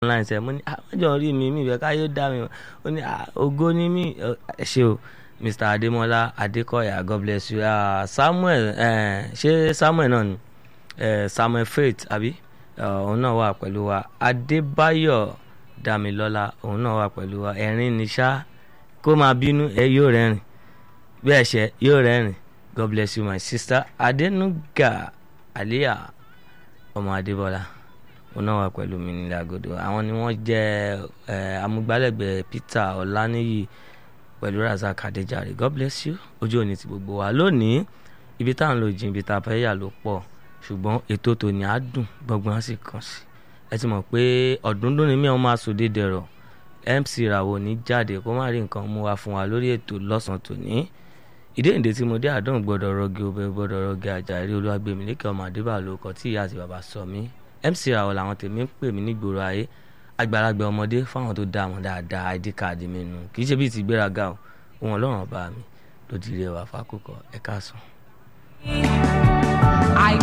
online sẹ mo ní àmọ́jọ́ rí mi mi ìfẹ́ káyọ̀ dá mi ó ní ògo ni mí ẹ ṣe o mr adémọlá adékọ̀yà god bless you uh, samuel ṣé samuel náà ni uh, samuel faith àbí òun náà wà pẹ̀lú wa adébáyọ̀ damilọ́lá òun náà wà pẹ̀lú wa ẹ̀rín ni ṣá kó máa bínú ẹ yóò rẹ́rìn bẹ́ẹ̀ ṣe yóò rẹ́rìn god bless you my sister adenuga aliya ọmọ adébọlá òun náà wà pẹ̀lú mi nílẹ̀ àgọ́dọ̀ àwọn ni wọ́n jẹ́ amúgbálẹ́gbẹ̀ẹ́ peter ọláníyì pẹ̀lú razak adéjàre god bless you ojú òní ti gbogbo wa lónìí ibi tá à ń lò jìn ibi tá a fẹ́ yà ló pọ̀ ṣùgbọ́n ètò tòní á dùn gbọ̀ngbọ̀n á sì kàn sí ẹ ti mọ̀ pé ọ̀dúndún ni mí àwọn máa sòdè dẹ̀rọ̀ mc ràwọ̀ ní jáde kó má rí nǹkan mú wa fún wa lórí ètò lọ́sàn-án tòní ìdéǹdè tí mo dé àdán gbọ́dọ̀ rọgì obẹ gbọ́dọ̀ rọgì àjàrí olúwàgbẹ̀mí lékè ọmọ àdébà ló kọ tí ìyá àti bàbá sọ mí mc ràwọ̀ làwọn tèmi ń pè mí nígboro ayé àgbàlagbà ọmọdé fáwọn tó dá wọn dáadáa id card mi nù kì í ṣe bíi ti gbéraga o òun ọlọ́run ọba mi ló ti rí ẹwà fákòkò ẹ̀ka sùn.